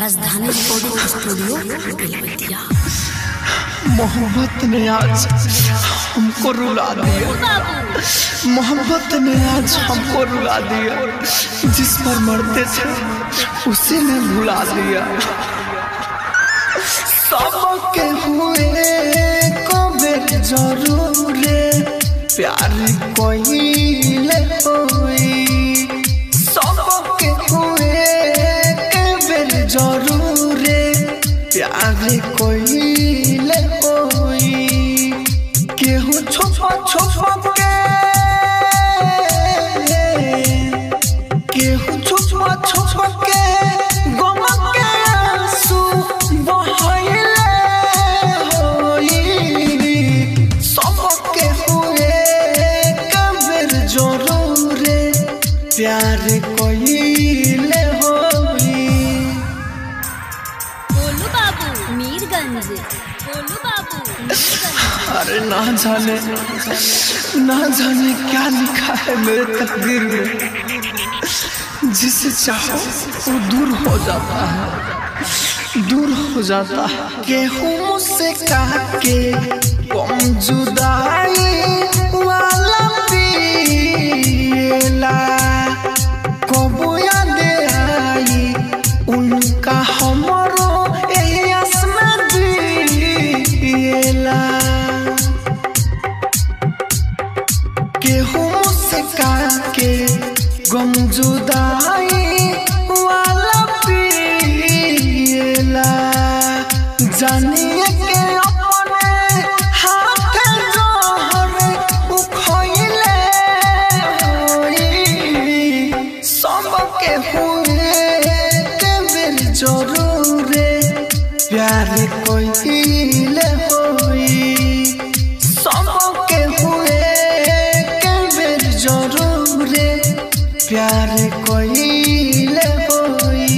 राजधानी recording studio Belwatia मोहब्बत ने आज हमको रुला दिया मोहब्बत ने आज हमको रुला दिया जिस पर मरते थे उसी ने भुला दिया सबके हुए कबेर जरूर प्यार कोइले होई सबके हुए कबेर जरूर प्यार कोइले होई केहू छुपा छुपा के केहू छुपा छुपा के गम के आंसू बहैले होई सबके हुए कबर जरूर प्यार कोइले होई गोलू बाबू मीरगंज गोलू बाबू मीरगंज अरे ना जाने ना जाने क्या लिखा है मेरे तकदीर में जिसे चाहो वो दूर हो जाता है दूर हो जाता है गेहूं से काट के कम जुदाई वाला पिएला कबो याद आई उनका हमरो एही आसमा दिएला गेहूं से काके गम जुदाई वाला पिएला जानिए के अपने हाथ जोहर उखइले होई सबके हुए के बेर जरूर प्यार कोइले होई सबके हुए के बेर जरूर प्यार कोइले होई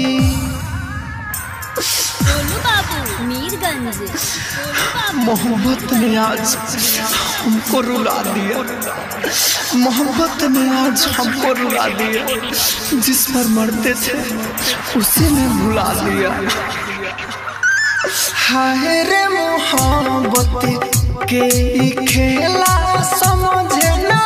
गोलू बाबू मीरगंज गोलू बाबू मोहब्बत ने आज हमको रुला दिया मोहब्बत ने आज हमको रुला दिया जिस पर मरते थे उसी ने भुला दिया हाय रे मोहब्बत के ई खेला समझे ना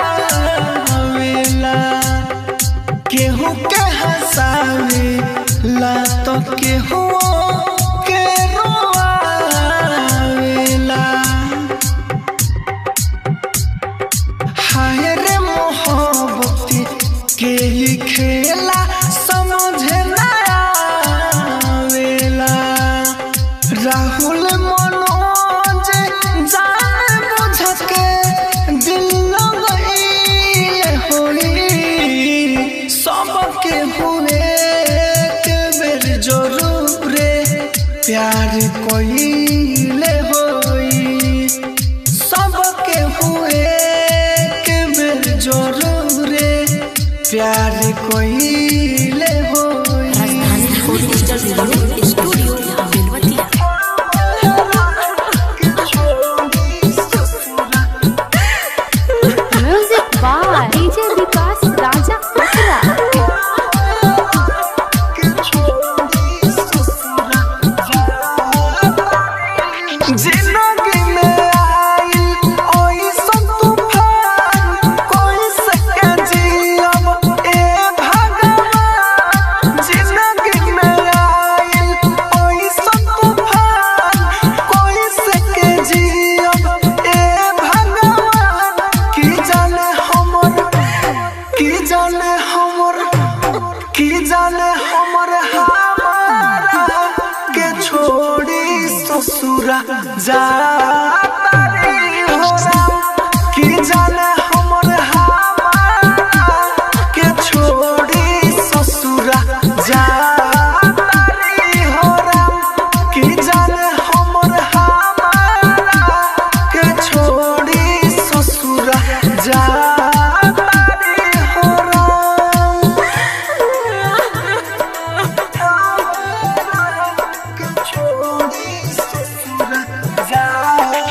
आवेला केहू के हंसावे ला तो केहू के रोआवेला हाय रे मोहब्बत के ही खेला समझे ना आवेला राहुल मनोज जान बुझ के दिल लगइले होई सबके हुए के बेर जरूर प्यार कोइले होई सबके हुए के बेर जरूर प्यार कोइले होई Rajdhani recording studio Belwatiya music by DJ Vikas Raja असरा जिंदगी में आई ओइसन तूफान कोई सके जियब ए भगवान जिंदगी में आई ओइसन तूफान कोई सके जियब ए भगवान की जाने हमर की जाने हमर की जाने हमर हमारा के छोड़ी ससुरा जाता रे हो राम की जाने हमर हमारा के छोड़ी ससुरा जाता रे हो राम की जाने हमर हमारा के छोड़ी ससुरा जाता रे हो राम के छोड़ी ससुरा जा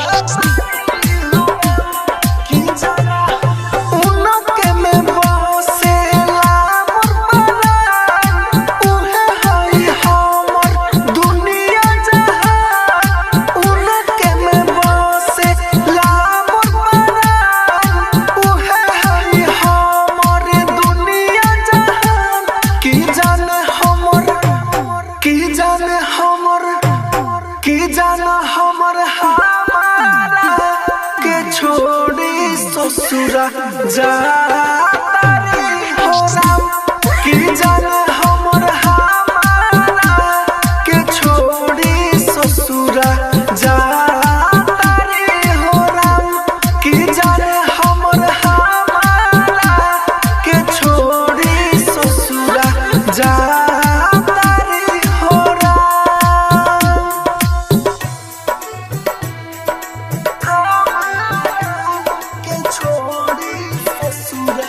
ससुरा जाता रे हो राम की जाने हमर हमारा के छोड़ी ससुरा जाता रे हो राम की जाने हमर हमारा के छोड़ी ससुरा जाता रे हो राम के छोड़ी ससुरा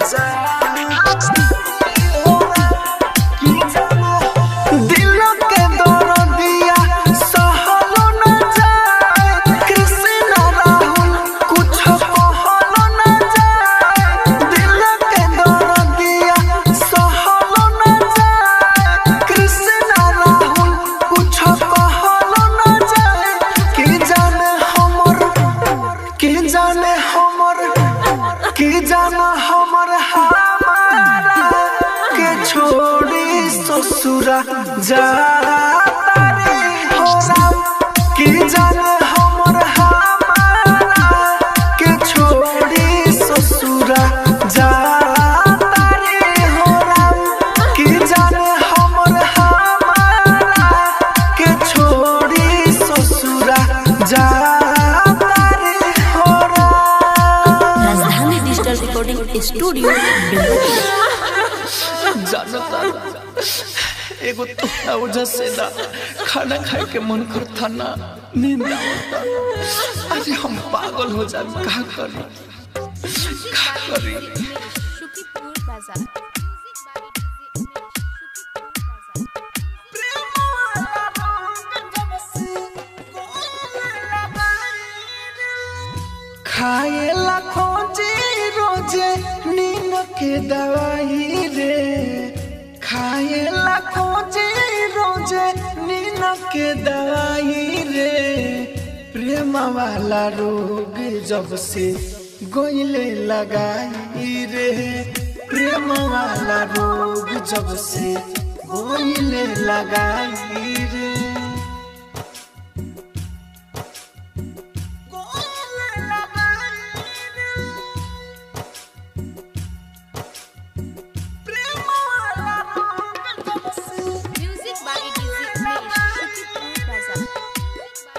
दिल के दर्दिया सहलो न जाए कृष्ण राहुल कुछ कहलो न जाए दिल के दर्दिया सहलो न जाए कृष्ण राहुल कुछ कहलो न जाए कि जाने हमर कि जाने हमर कि जाने हमर हमारा के छोड़ी ससुरा जाता रे हो राम कि जाने हमर हमारा के छोड़ी ससुरा जाता रे हो राम कि जाने हमर हमारा के छोड़ी ससुरा जाता रे हो राम राजधानी डिजिटल रिकॉर्डिंग स्टूडियो बेलवतिया जानता एगो तोहरा वजह से ना खाना खाए के मन करता ना नींद आवता अरे हम पागल हो जाए का करी का करी शुकीपुर बाजार खाए ला खोजे रोजे नींद के दवाई रे खाए ला खोजे रोजे नींद के दवाई रे प्रेम वाला रोग जब से गोइले लगाई रे प्रेम वाला रोग जब से गोइले लगाई रे music by DJ Umesh Shukipur Bazar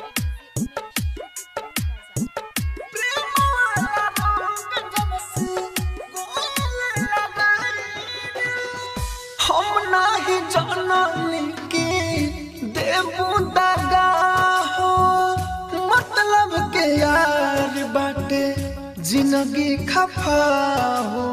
हम नाही जाननी के देबू दगा हो मतलब के यार बाटे जिंदगी खफा हो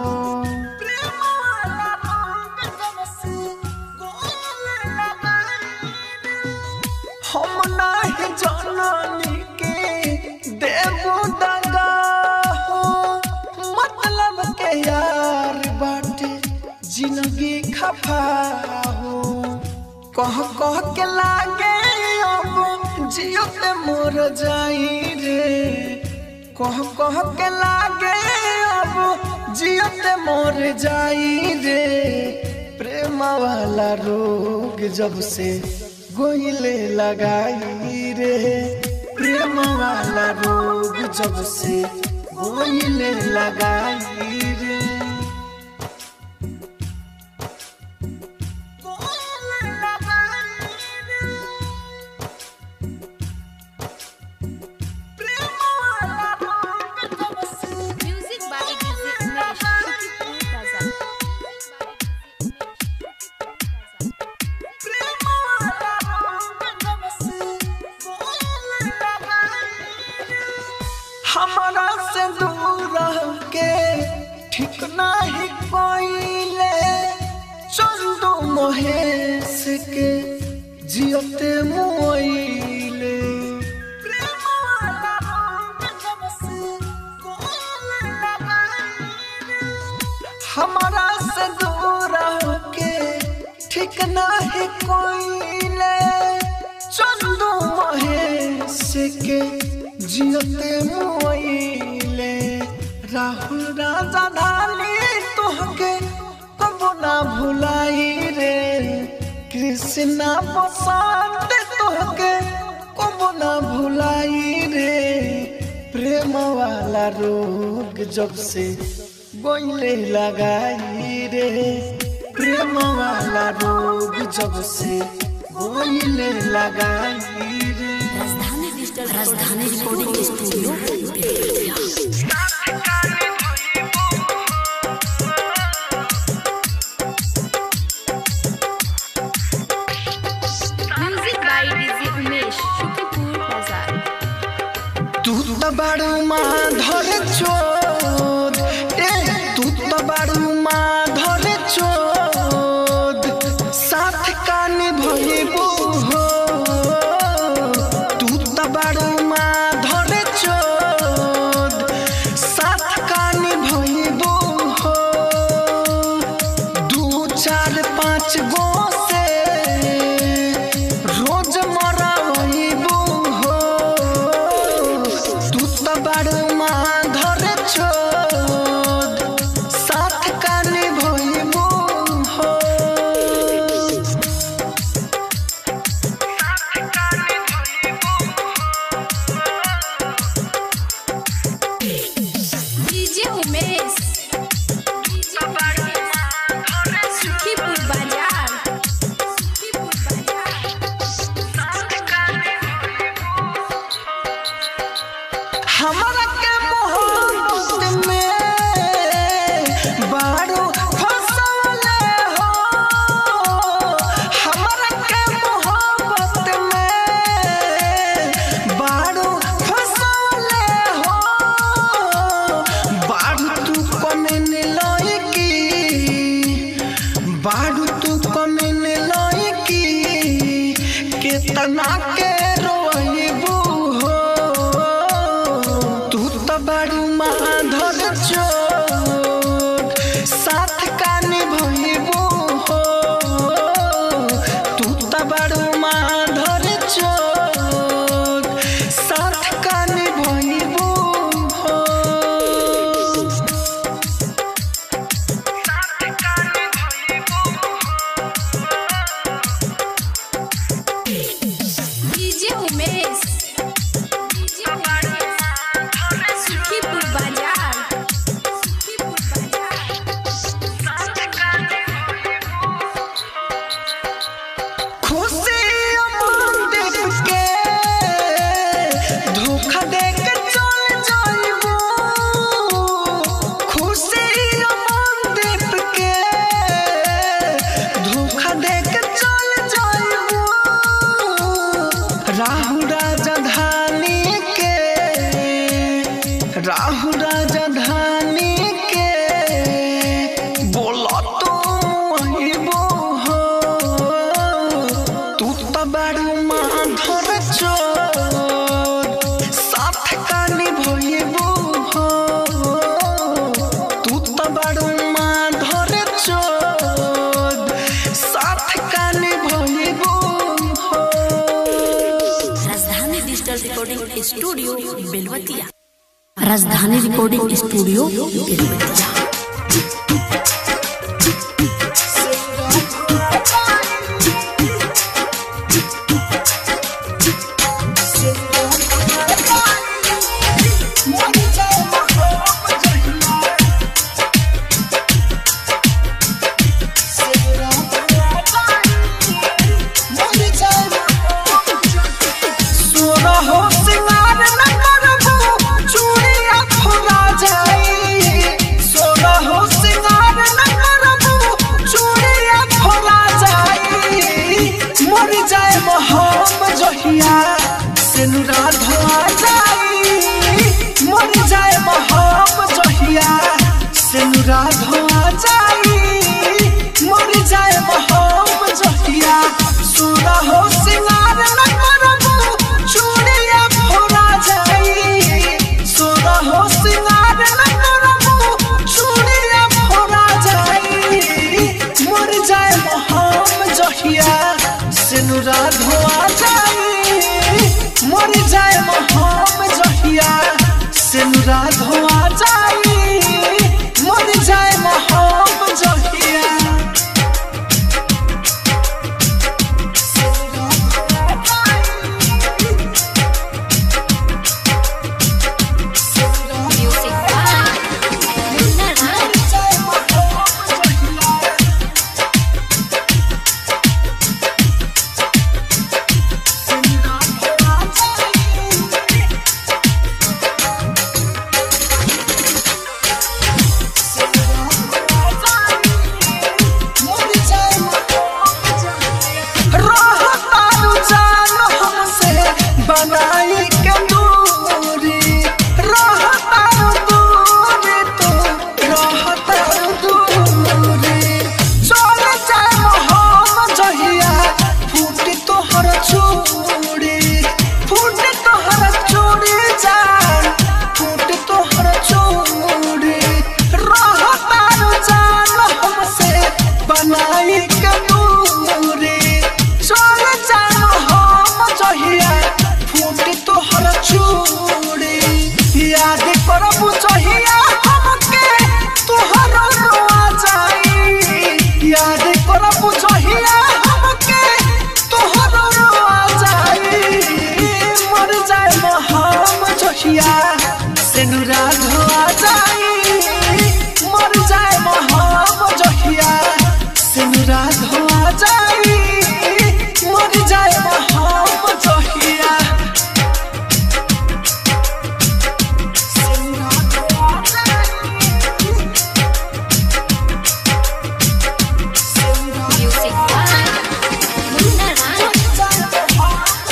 हम नाही जाननी के देबू दगा हो मतलब के यार बाटे जिंदगी खफा हो कह कह के लागे अब जियो पे मोर जाई रे कह कह के लागे अब जियो पे मोर जाई रे प्रेम वाला रोग जब से गोइले लगाई रे प्रेम वाला रोग जब से गोइले लगाई रे music by DJ Umesh Shukipur Bazar हमारा से दूर रह के ठीक नहीं कोइले चंदू महेश के जियते मोइले हमारा से दूर रह के ठीक नहीं कोइले चंदू महेश के जियते मोइले राहुल राजा धानी तोहके कबो ना भुलाई रे कृष्णा बसंत तोहके कबो ना भुलाई रे प्रेम प्रेम वाला रोग जब से बोले लगाई रे प्रेम वाला रोग जब से बोले लगाई रे Rajdhani digital Rajdhani recording studio Belwatiya Music by DJ Umesh, Shukipur Bazaar. तू तो बड़ू माधर चोद ए तू तो बड़ू माधर चोद साथ कान भइबू हो तू तो बड़ू माधर चोद साथ कान भइबू हो दू चार पाँच गो से रोज मराइबू हो तू तो बड़ माधर छोद साथ कान भइबू हो DJ Umesh. DJ Umesh. Shukipur Bazaar. Shukipur Bazaar. हमरा के मोहब्बत में बारू फसवले हो हमरा के मोहब्बत में बारू फसवले हो बारू तू कमेन लयकी बारू तू कमेन लयकी केतना के रोइबू हो तू तो बड़ू माधर चोट साथ कान भइबू हो तू तो बड़ू माधर चोट साथ कान भइबू हो DJ Umesh. DJ Umesh. Shukipur Bazaar. Shukipur Bazaar. खुशी अमन के धोखा दे के चल जाइबू खुशी अमन के धोखा दे के चल जाइबू राहु राजधानी के राहु राजधानी के बोला तुम अइबू हो तू तो बड़ू माधर चोर साथ कानी भइबू हो तू तो बड़ू माधर चोर साथ कानी भइबू हो राजधानी डिजिटल रिकॉर्डिंग स्टूडियो बेलवतिया राजधानी रिकॉर्डिंग स्टूडियो बेलवतिया सोना हो सिंगार न करबू चूड़िया फुला जाई सोना हो सिंगार न करबू चूड़िया फुला जाई मर जाए हम जहिया सिनुरा धोआ जाई मर जाए हम जहिया सिनुरा धोआ जाई मर जाए हम जहिया सोना हो सिंगार न करबू चूड़िया फोड़ा जाई सोना हो सिंगार न करबू चूड़िया फोड़ा जाई मर जाए हम जहिया सिनुरा धोआ जाई मर जाए हम जहिया सिनुरा धोआ जाई मर जाए हम जहिया सिनुरा धोआ जाई तोहर चूड़ी फूटे तोहर चूड़ी जान फूटे तोहर चूड़ी रह तारू जान हमसे बनाई के दूरी चल जानो हम जहिया फूटे तोहर चूड़ी याद करबू जहिया हमके तोहर रोआ जाई याद करबू जहिया हमके तोहर रोआ जाई मर जाए हम जहिया सेनुरा धोआ जाई मर जाए हम जहिया सेनुरा धोआ जाई मर जाए हम जहिया सेनुरा धोआ जाई सेनुरा म्यूजिक बाय मुन्ना राणा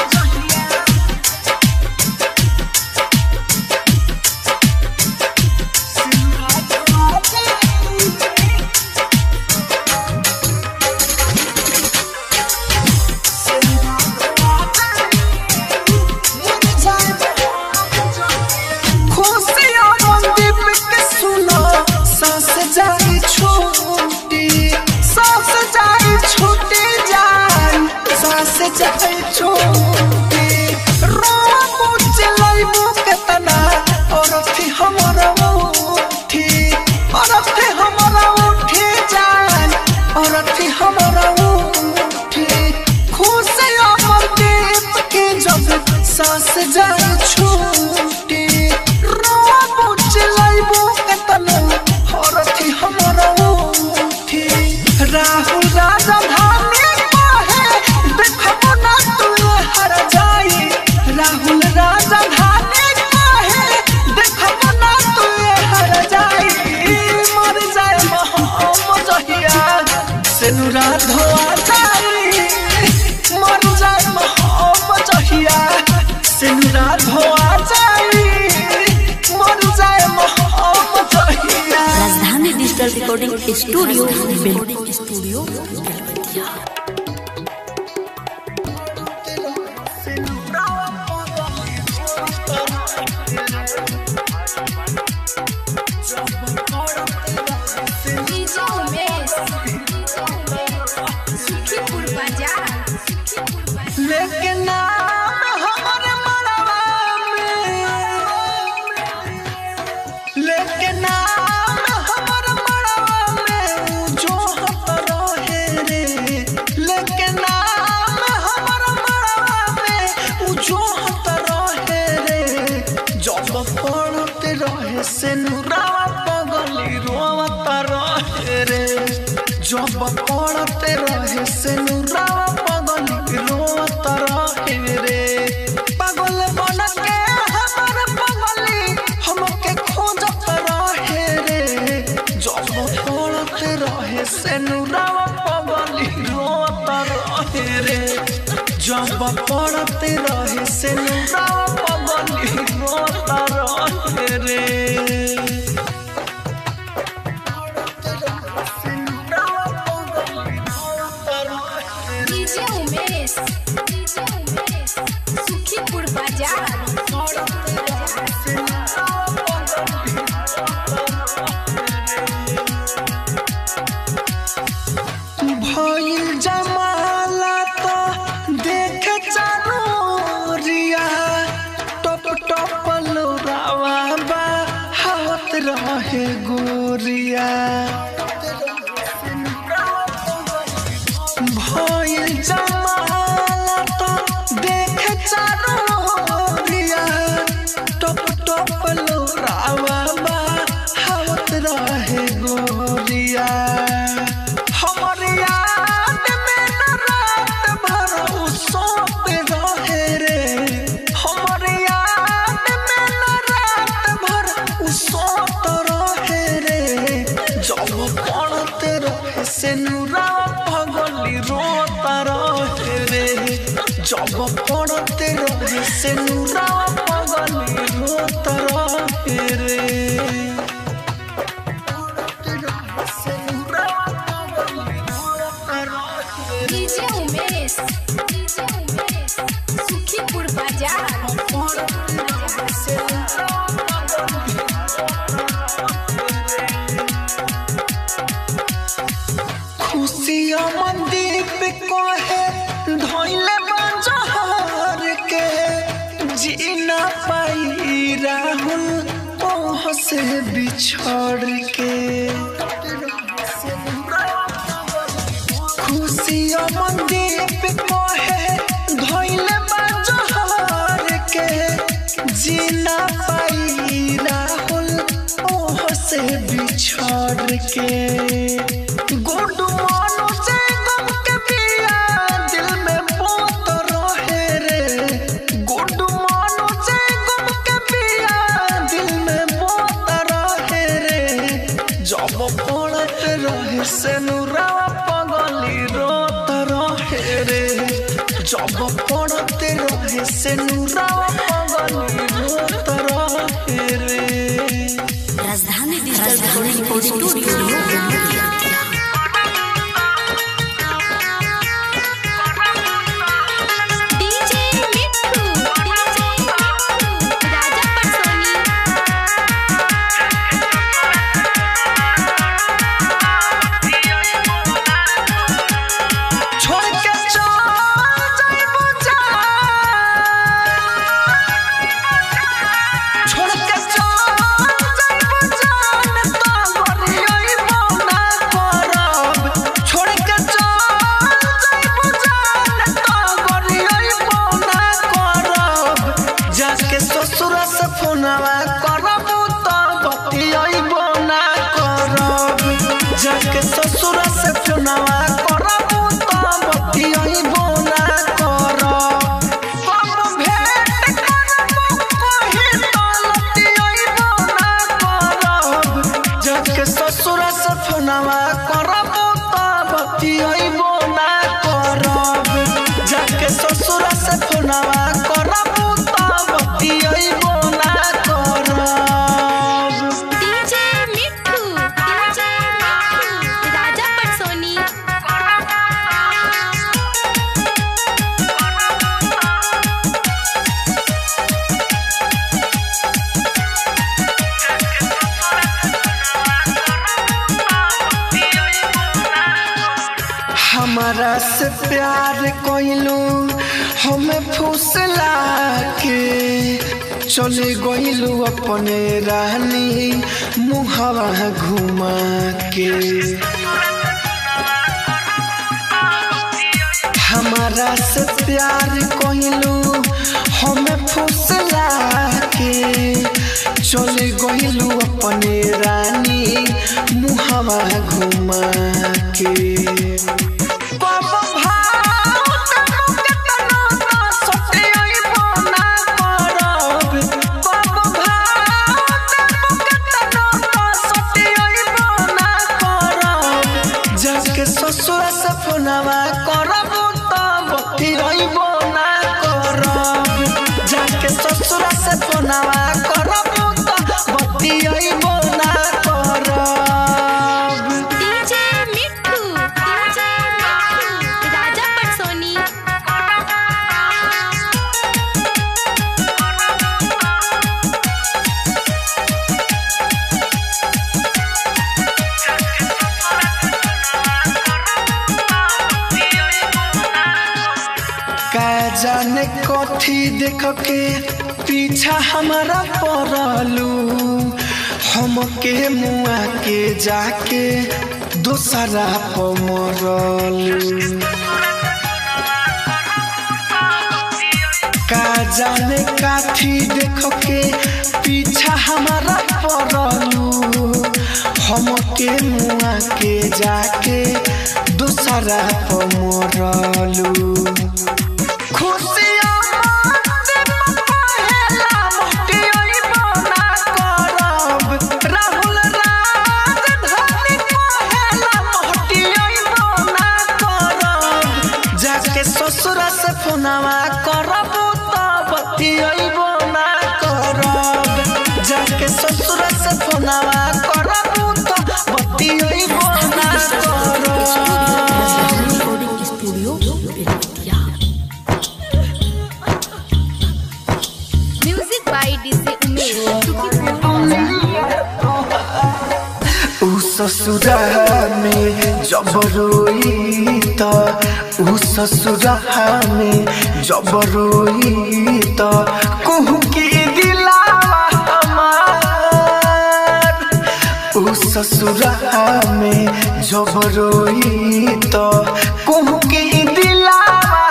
खुशियों मंदिर के सुनो सांस जाई छोटी सांस जाई छोटी जान सांस जाई छोटी रोबू चिल्लाइबू केतना और थी हमारा उठी और थी हमारा उठी जान और थी हमारा उठी खुशियों मंदिर के जब सांस जाई छोटी रोबू चिल्लाइबू केतना और थी हमारा उठी राहुल राजा धानी कहे देखबो ना तू हर जाई राहुल राजा धानी कहे देखबो ना तू हर जाई मर जाए हम जहिया सेनुरा धोआ जाई मर जाए हम जहिया सेनुरा धोआ जाई मर जाए हम जहिया Rajdhani digital recording studio Belwatiya studio Belwatiya DJ Umesh Sukhipur Bazar Sukhipur बाजार लेकिन नाम हमर मरवा में लेकिन नाम हमर मरवा में जो हत रहे रे लेकिन नाम हमर मरवा में उ जो हत रहे रे जब पड़ते रहे से नुरावा पगली रोवत रहे रे जब पड़ते रहे से नुरावा पगली रोवत रहे रे पागल बन के हमर पगली हमके खोजत रहे रे जब पड़ते रहे से नुरावा पगली रोवत रहे रे जब पड़ते रहे से नुरावा पगली रोवत रहे रे डीजे उमेश डीजे उमेश सुखीपुर बाजार भइल जमाला तो देख चारोरिया टप टप लोरावा बा हाथ रहे गोरिया भइल जमाला तो देख चारोरिया टप टप लोरावा बा हाथ रहे गोरिया हमर याद में न रात भर उ सोत रहे रे हमर याद में न रात भर उ सोत रहे रे जब पड़ते रहे से नुरा पगली रोता रहे रे जब पड़ते रहे से नुरा पगली रोता रहे रे डीजे उमेश डीजे उमेश बाजार खुशिया मंदिर पे कहे धोइले बाजार के जीना पाई राहुल ओह से बिछड़ के खुशिया मंदिर पे कहे धोइले बाजार के जीना पाई राहुल ओह से बिछड़ के गुड मानो से गम के पिया दिल में पोत रहे रे गुड मानो से गम के पिया दिल में पोत रहे रे जब पड़त रहे से नुरावा पगली रोत रहे रे जब पड़त रहे से नुरावा पगली रोत रहे रे Rajdhani digital recording studio DJ Mitthu DJ Mitthu Raja पटसोनी छोड़ के चल जाइबो जान छोड़ के चल जाइबो जान तो गरियइबो ना करब छोड़ के चल जाइबो जान तो गरियइबो ना करब जाके ससुर से फोनवा करब तो बतियइबो ना करब जाके ससुर से फोनवा करब तो बतियइबो ना करब कब भेंट करब कहीं तो लतियइबो ना करब जाके ससुर से फोनवा करब तो बतियइबो ना करब जाके ससुर से फोनवा करब तो बतियइबो ना करब डीजे मिट्ठू डीजे मिट्ठू राजा पटसोनी हमारा से प्यार कोइलू हमें फुसला के चले गइलू अपने रानी मुहवा घुमा के हमारा से प्यार कोइलू हमें फुसला के चले गइलू अपने रानी मुहवा घुमा के कब भाव तनु केतनो ना सटियइबो ना करब कब भाव तनु केतनो ना सटियइबो ना करब जाके ससुर से फोनवा करब तो बतियइबो ना करब जाके ससुर से फोनवा करब तो बतियइबो ना करब डीजे मिट्ठू डीजे मिट्ठू राजा पटसोनी का जाने कथी देख के पीछा हमारा पड़लू हमके मुआ के जाके दोसरा पमरलू का जाने काथी देख के पीछा हमारा पड़लू हमके मुआ के जाके दोसरा पमरलू खुशियों मत पहेला मोटियोइबो ना करब राहुल राजधानी पहेला मोटियोइबो ना करब जाके ससुर से फोनवा करब तो बतियोइबो ना करब जाके ससुर से फोनवा करब तो बतियोइबो ना करब रिकॉर्डिंग स्टूडियो बेतिया ससुरा में जब रोई त ऊ ससुरा में जब रोई त कुहू की दिलावा हमार ऊ ससुरा में जब रोई त कुहू की दिलावा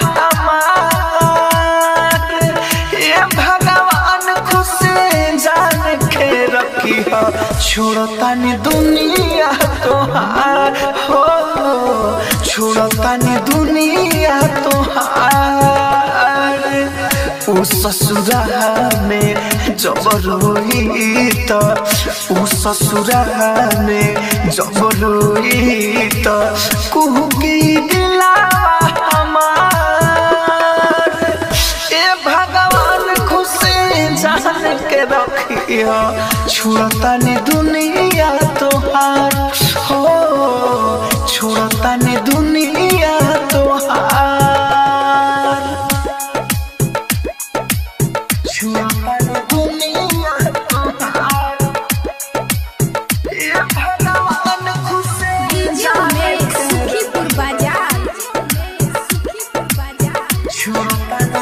हमार ये भगवान खुश जान के रखी हो छोड़तानी दुनिया तोहार हो छोड़तानी दुनिया तोहार ऊ ससुरा में जब रोई त ऊ ससुरा में जब रोई त कुहू की दिलावा हमार ए भगवान खुश जान के रखियो छोड़तानी दुनिया तोहार हो छोड़तानी दुनिया तोहार छोड़तानी दुनिया तोहार ए भगवान खुश डीजे में सुखीपुर बाजार सुखीपुर बाजार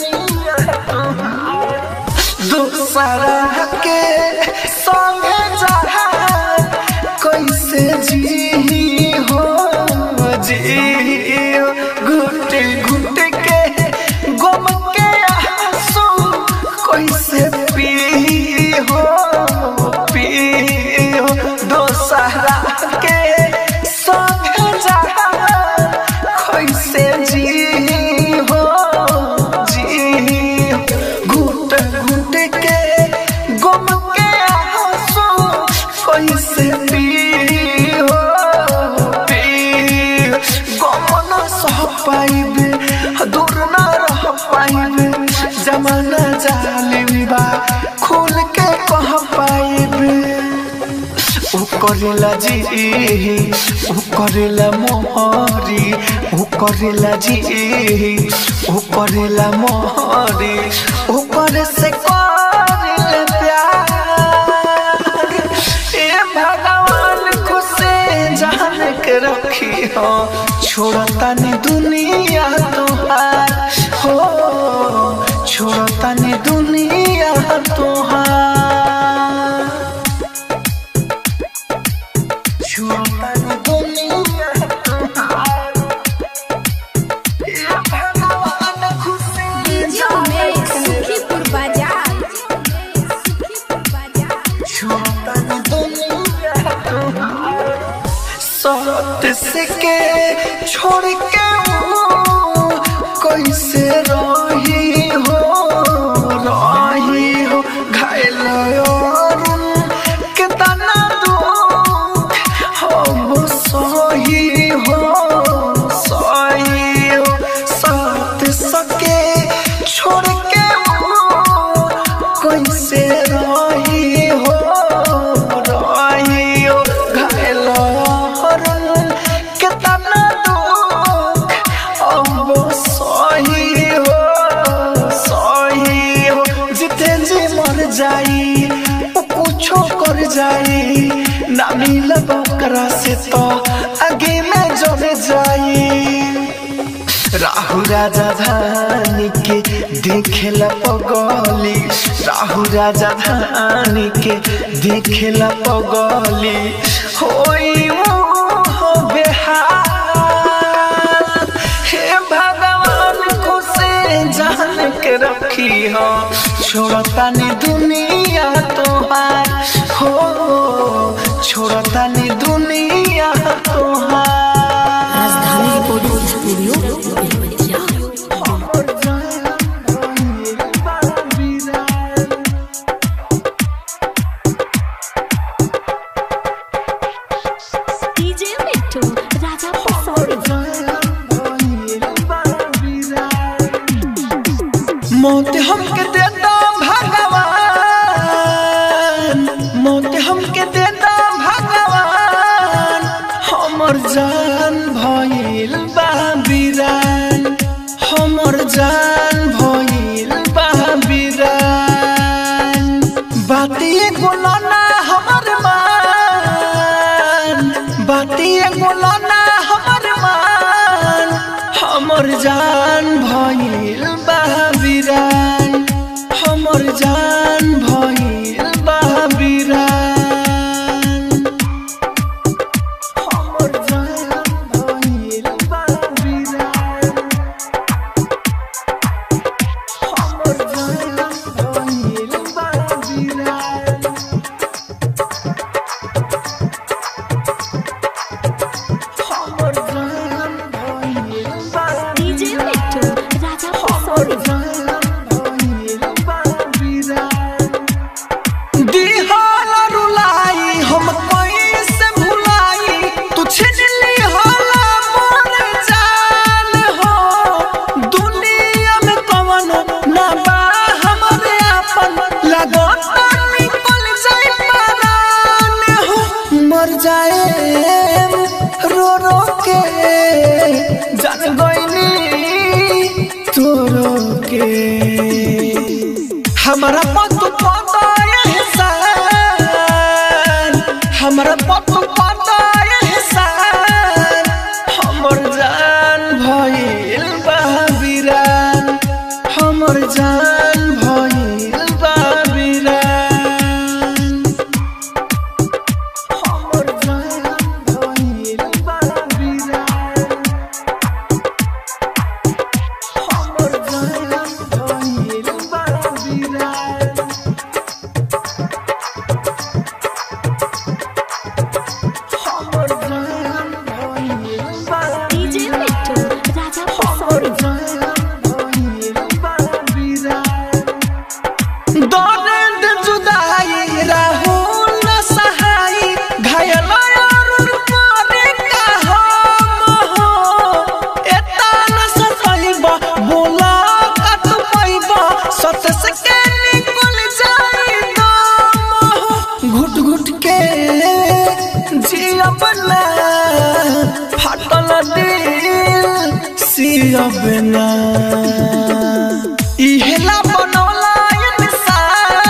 दूसरा के संगे जहा कैसे जी हो जी घुट घुट के गम के आंसू कैसे पी हो पी हो दूसरा के संगे जहा कैसे जी हो जी घुट घुट के गम के आंसू कैसे पी हो पी गम न सह पाइबे दूर न रह पाइबे जमाना जालिम बा खुल के कह पाइबे ऊ करेला जी ऊ करेला मोहरी ऊ करेला जी ऊ करेला मोहरी ऊ करे से करेला प्यार ए भगवान खुश जान के रखी हो छोड़तानी दुनिया तोहार हो छोड़तानी दुनिया तोहार छोड़तानी दुनिया तोहार ए भगवान खुश डीजे में सुखीपुर बाजार सुखीपुर बाजार सत से के छोड़ के वो कैसे रही हो रही हो घायल और कितना दुख हम सही हो सही हो सत सके छोड़ के वो कैसे रही हो रही हो घायल हरन कितना दुख अब सही हो सही हो जिते जी मर जाई वो कुछो कर जाई ना मिलब ओकरा से तो आगे में जल जाई राहु राजा धानी के देखेला पगली राहु राजा धानी के देखेला पगली होई मोह बेहाल हे भगवान को से जान के रखी हो छोड़तानी दुनिया तोहार हो छोड़तानी दुनिया तोहार Rajdhani recording studio Belwatiya DJ Mittu Raja Pasauri मौत हमके देता भगवान मौत हमके देता भगवान हमर जान भइल बा बिरान हमर जान भइल बा बिरान बाती गुलाना हमर मान भइल बाबिरान हमर जान भइल बाबिरान हमर जान भइल बाबिरान हमर जान भइल बाबिरान हमर जान भइल बाबिरान डीजे मिट्टू राजा पटसोनी दिहाल रुलाई हम कैसे भुलाई तू छीन ली हाला मोर जान हो दुनिया में कवन ना बा हमरे आपन लगता निकल जाए परान हो मर जाए रो रो के जान गईनी तोरो के हमारा पत पता एहसान हमारा पत पता एहसान हमर जान भइल बाबिरान हमर जान भइल बाबिरान हमर जान भइल बाबिरान हमर जान भइल बाबिरान हमर जान भइल बाबिरान डीजे मिट्टू राजा पटसोनी दर्द जुदाई राहुल न सहाई घायल अरुण पारे का हम हो एता न सताइबा बोला कत पाइबा सत से के निकल जाई दम हो घुट घुट के जियब ना फाटल दिल सियब ना इहेला बनौला इंसान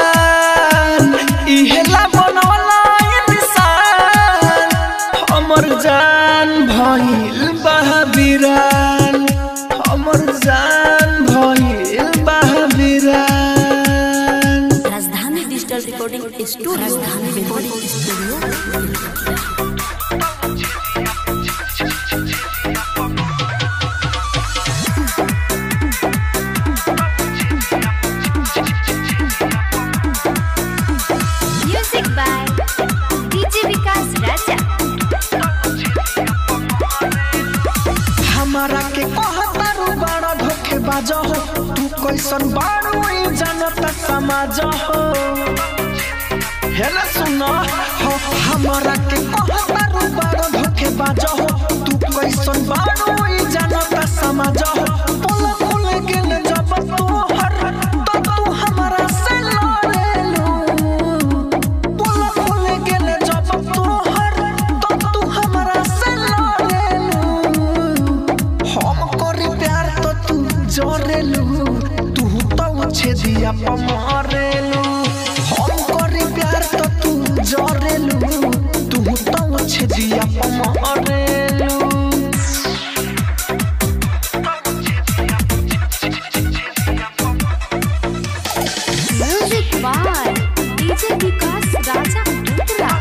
इहेला बनौला इंसान हमर जान भइल बहाबिरान हमर जान भइल बहाबिरान Rajdhani digital recording studio Rajdhani recording studio music by DJ Vikas Raja हमारा के कहतारू बड़ा धोखे बाज हो तू कैसन बारू ई जानत समाज हो हेला सुन हो हमारा के कहतारू बड़ा धोखे बाज हो तू कैसन बारू ई जानत समाज हो पोल खुल गेल जब तू हर तो तू हमारा से लड़ेलू पोल खुल गेल जब तू हर तो तू हमारा से लड़ेलू हम करी प्यार तो तू जरेलू तू तो छेदिया पर मरेलू हम करी प्यार तो तू जरेलू तू तो छेदिया पर मरेलू music by DJ Vikas Raja Uttara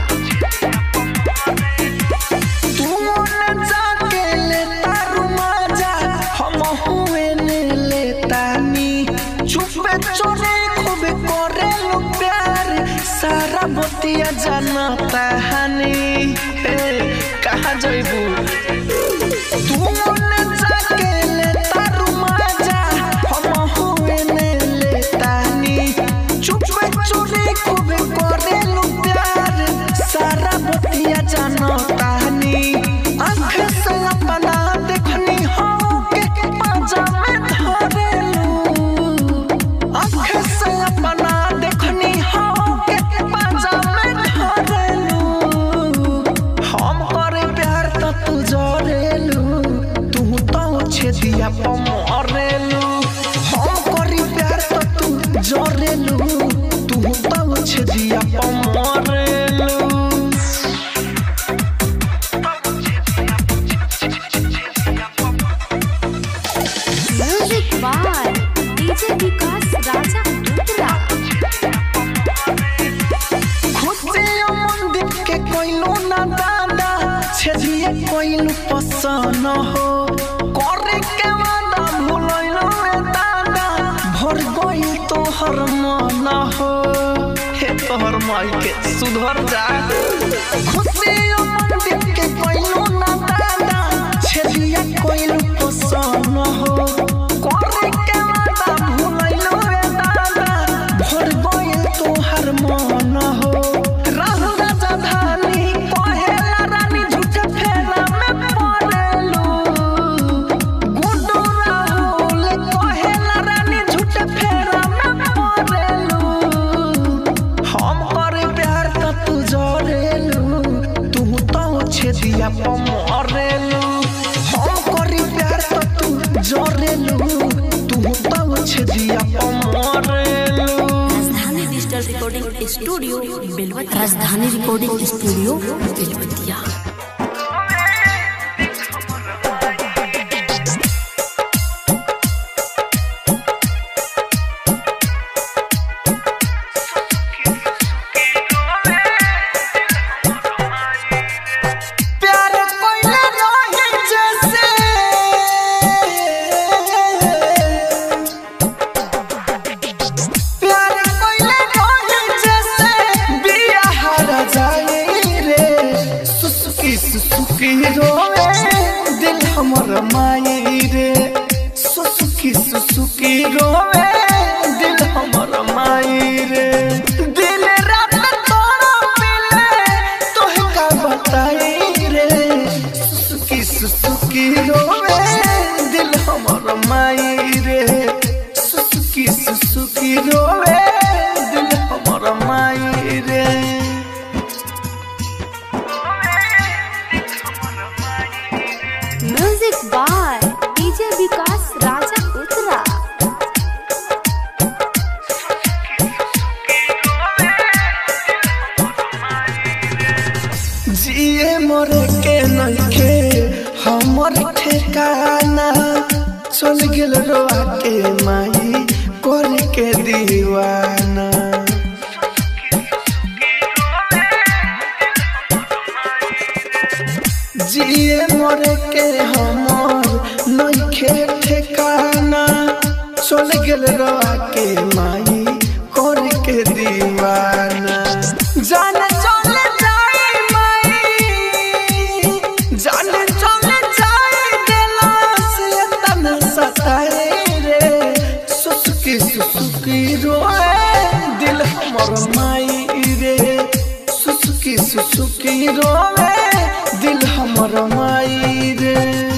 तू मन जाके लेता रुमाजा हम हुए ने लेतानी चुपे चोरे खूब करे लो प्यार सारा बतिया जानता हनी हे कहाँ जइबू तू मन जाके लेता रुमाजा हम हुए ने लेतानी चुपे चोरे खूब करे लो प्यार सारा बतिया जानता हनी आँख से अपना देखनी हो के पाजा में धरेलू आँख से अपना देखनी हो के पाजा में धरेलू हम करे प्यार तो तू जो बाय डीजे विकास राजा उत्तरा खुशियों मंदिर के कोइलो ना दादा छेदिए कोइलो पसन हो करे के वादा भूलैलो रे दादा भर गई तोहर मन हो हे तोहर माई के सुधर जा खुशियों मंदिर के कोइलो ना दादा छेदिए कोइलो पसन हो करे के वादा भूलैलो रे दादा भर गई तोहर मन हो राहु राजा धानी कहेला रानी झूठे फेरा में पड़ेलू गुड्डू राहुल कहेला रानी झूठे फेरा में पड़ेलू हम करे प्यार त तू जरेलू तू तो छेदिया प मरेलू हम करे प्यार त तू जरेलू तू तो छेदिया प मरेलू राजधानी डिजिटल रिकॉर्डिंग स्टूडियो बेलवतिया राजधानी रिकॉर्डिंग स्टूडियो बेलवतिया प्यार कोइले रहे जैसे प्यार कोइले रहे जैसे बिया हर जाए रे सुसुकी सुसुकी रोवे दिल हमर माई रे सुसुकी सुसुकी रोवे दिल हमर माई रे दिल रात तोरा मिले तोहे का बताई रे सुसुकी सुसुकी रोवे दिल हमर माई रे सुसुकी सुसुकी रोवे दिल हमर माई रे music by DJ Vikas Raja Uttara जिए मरे के नइखे हमर ठिकाना चल गेल रोआ के माई कर के दीवाना जिए मरे के हमर नइखे ठिकाना चल गेल रोआ के माई कर के दीवाना जाने चले जाई माई जाने चले जाई दिला से तना सताए रे सुसुकी सुसुकी रोए दिल हमर माई रे सुसुकी सुसुकी रोए दिल हमर माई रे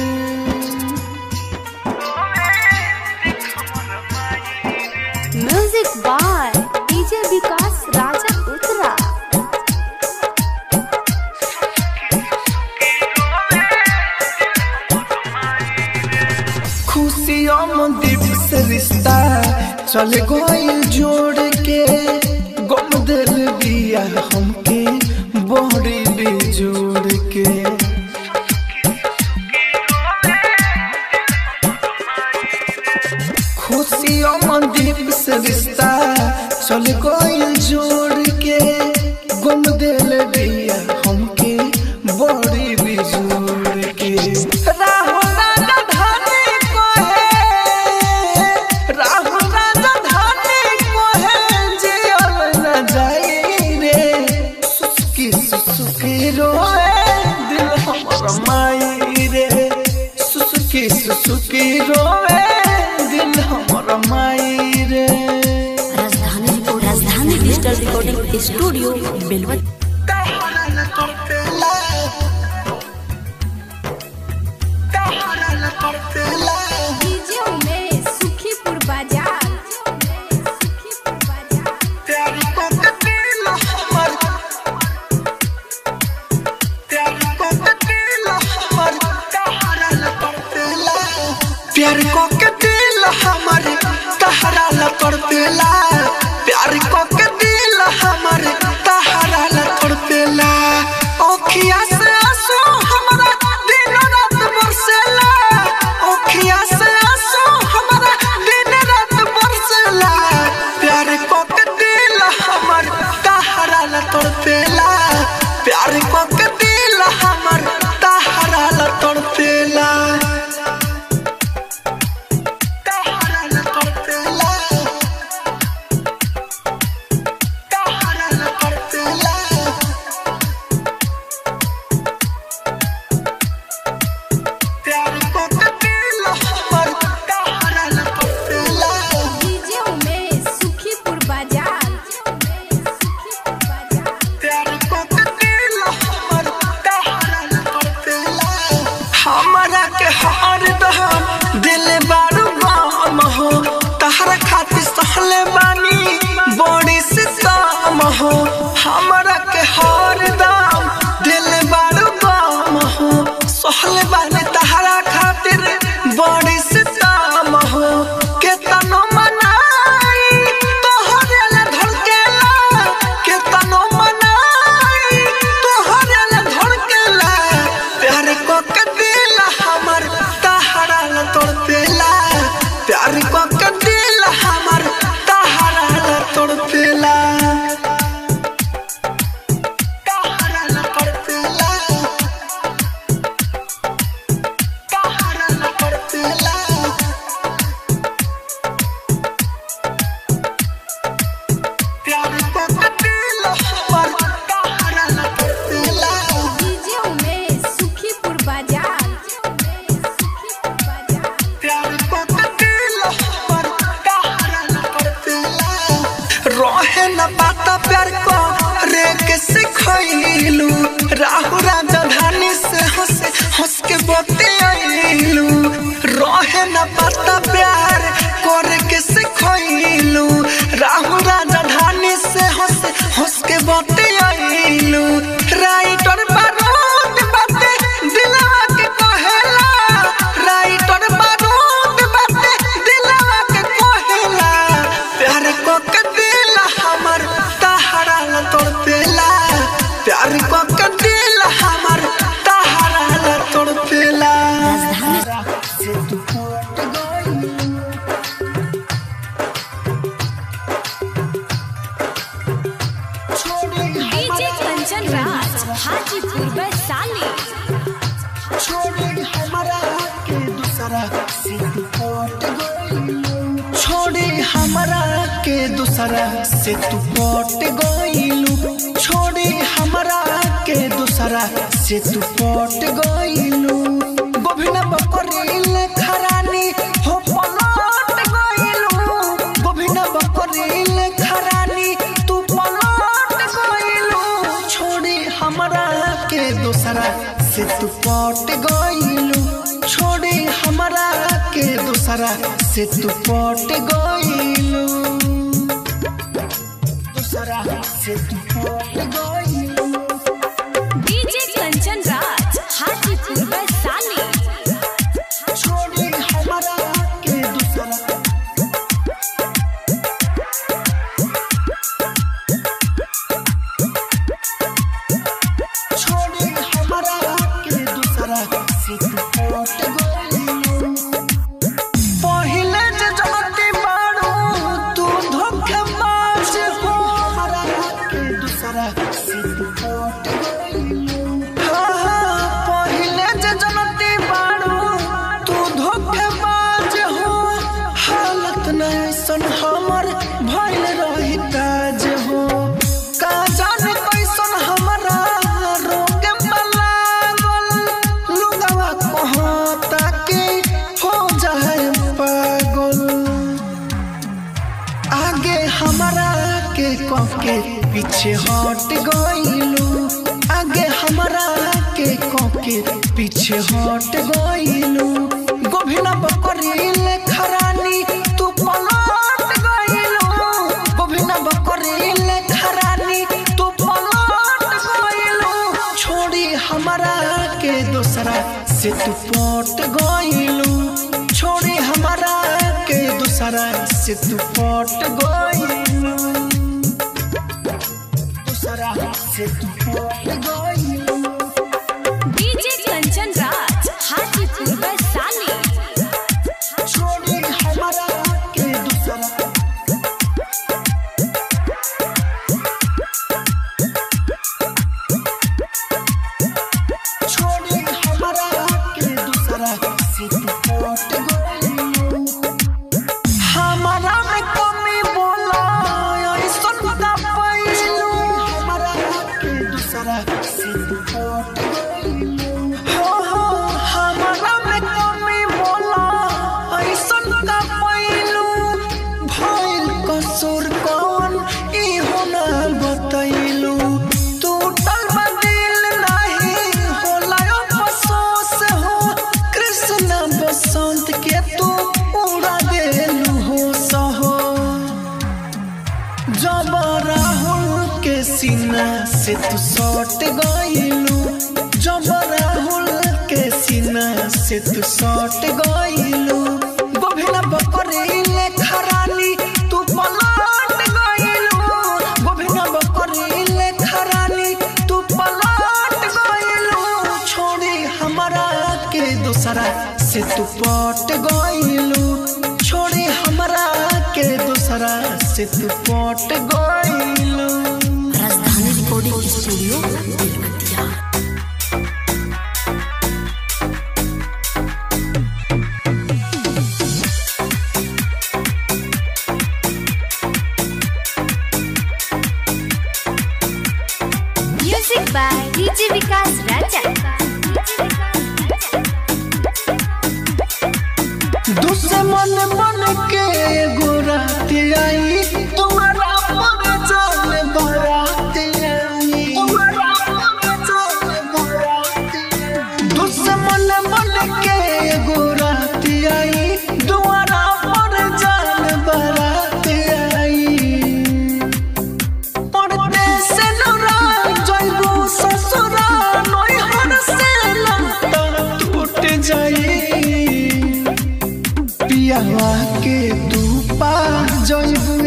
music by DJ Vikas Raja Uttara खुशियों में दीप से रिश्ता चल गइल जोड़ के गम दिल दिया हमके बड़ी बेजोड़ के खुशियों में दीप से रिश्ता चल गइल जोड़ के गम दिल दिया हमके बड़ी बेजोड़ के राहो राजा धानी कोहे राहो राजा धानी कोहे जियल न जाई रे सुसुकी सुसुकी रोए दिल हमर माई रे सुसुकी सुसुकी रोए दिल हमर माई रे Rajdhani Rajdhani digital recording studio Belwatiya DJ Umesh Sukhipur Bazar Sukhipur बाजार प्यार को के दिल हमर तहरा ल कर देला प्यार को के दिल हमर तहरा ल रहे न पाता प्यार को रे के सिखैलू राहु राजधानी से हंस हंस के बोते आइलू रहे न पाता प्यार करे के सिखैलू राहु राजधानी से हंस हंस के बोते आइलू राइटर बारूद बाते दिलवा के कहेला राइटर बारूद बाते दिलवा के कहेला प्यार को के दिल हमर तहरा ल तड़पेला प्यार को के दिल हमर तहरा ल तड़पेला से तू फट गई छोड़ी डीजे कंचन राज हाजीपुर वैशाली छोड़ी हमारा के दूसरा से तू पट गइलू छोड़ी हमारा के दूसरा से तू पट गइलू छोड़ी हमारा के दूसरा से तू पट गइलू गोभिना बकरील खरानी हो पलट गइलू गोभिना बकरील खरानी तू पलट गइलू छोड़ी हमारा के दूसरा से तू पट गइलू छोड़ी हमारा के दूसरा से तू पट गइलू दूसरा से तू पट गइलू डीजे कंचन राज हाजीपुर वैशाली छोड़ी हमारा के दूसरा छोड़ी हमारा के दूसरा से तू पट गइलू पहिले जे जमती बाड़ू तू धोखेबाज हो हमारा के दूसरा से तू पट गइलू हाँ, हाँ, पहिले जे जमती बाड़ू तू धोखेबाज हो हालत नैसन हमर भइल रही काज हो का जाने कैसन हमरा रोग लागल लुगवा कहता कि हो जाए पागल आगे हमारा के के पीछे हट गइलू आगे हमारा के के पीछे हट गइलू गोभिना बकरील खरानी तू पलट गइलू गोभिना बकरील खरानी तू पलट गइलू छोड़ी हमारा के दूसरा से तू पट गइलू छोड़ी हमारा के दूसरा से तू पट गइलू दूसरा से तू पट गइलू डीजे कंचन राज हाजीपुर वैशाली छोड़ी हमारा के दूसरा छोड़ी हमारा के दूसरा से तू पट गइलू हमारा में कमी बोला ऐसन का पैलू हमारा के दूसरा से तू पट गइलू हो हो हमारा में कमी बोला ऐसन का पैलू भइल कसूर कौन ई होना बतैलू टूटल बा दिल नहीं होला अफसोस हो कृष्ण बसंत के तू उड़ा देलू हो सहो जब राहुल के सीना से तू सट गइलू जब राहुल के सीना से तू सट गइलू गोभिना बकरील खरानी तू पलट गइलू गोभिना बकरील खरानी तू पलट गइलू छोड़ी हमारा के दूसरा से तू पट गइलू छोड़ी हमारा के दूसरा से तू पट गइलू Rajdhani recording studio Belwatiya music by DJ Vikas Raja दुश्मन बन के एगो रात आई तुम्हारा पर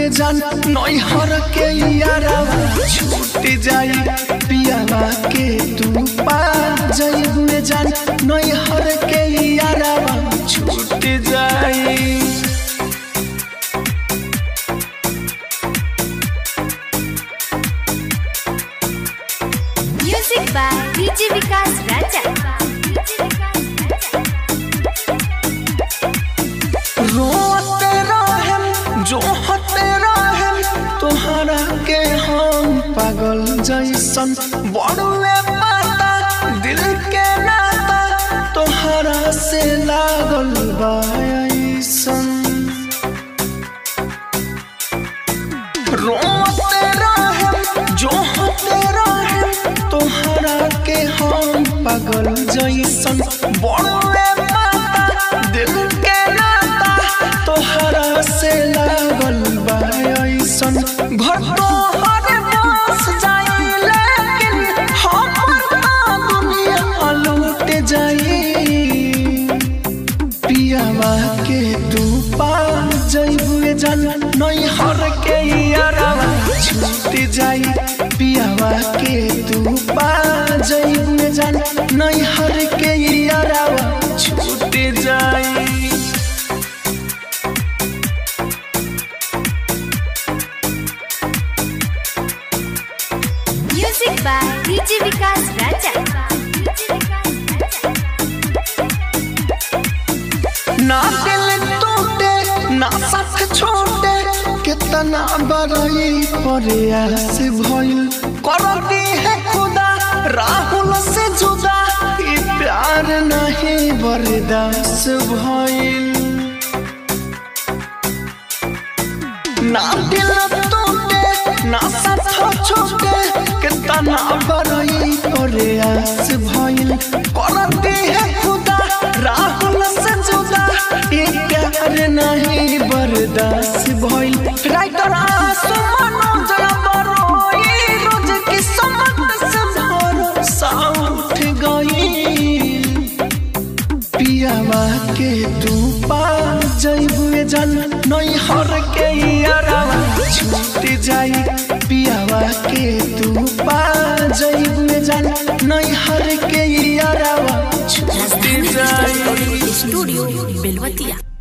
में जान नैहर के यारावा छूट जाई पियावा के तू पा जैब में जान नैहर के यारावा छूट जाई music by DJ Vikas Raja रोते रहेम जो हते रहेम तोहरा के हम पागल जैसन बड़ुए पाता दिल के नाता तोहरा से लागल बा ऐसन रोते रहेम जो हते रहेम तोहरा के हम पागल जैसन बड़ुए पाता दिल के नाता तोहरा से लागल बा ऐसन घर तोहर बस जाई लेकिन हमर ना दुनिया लूट जाई पियावा के तू पा जैबुए जान नैहर के यारावा छूट जाई पियावा के तू पा जैबुए जान नैहर के यारावा छूट जाई music by DJ Vikas Raja ना दिल टूटे ना साथ छोटे कितना बड़ई प्रयास भइल करती है खुदा राहुल से जुदा ई प्यार नहीं बर्दाश्त भइल ना दिल टूटे ना साथ छोटे कितना बड़ई प्रयास भइल करती है खुदा राहुल से जुदा ये प्यार नहीं बर्दाश्त भइल राइटर आसु मनोज बरोई रोज की समत से भरोसा उठ गई पियावा के तू पा जैबुए जान नैहर के यारावा छूट जाई पियावा के तू पा जैबुए जान नैहर के यारावा छूट राजधानी जाई डिजिटल रिकॉर्डिंग स्टूडियो बेलवतिया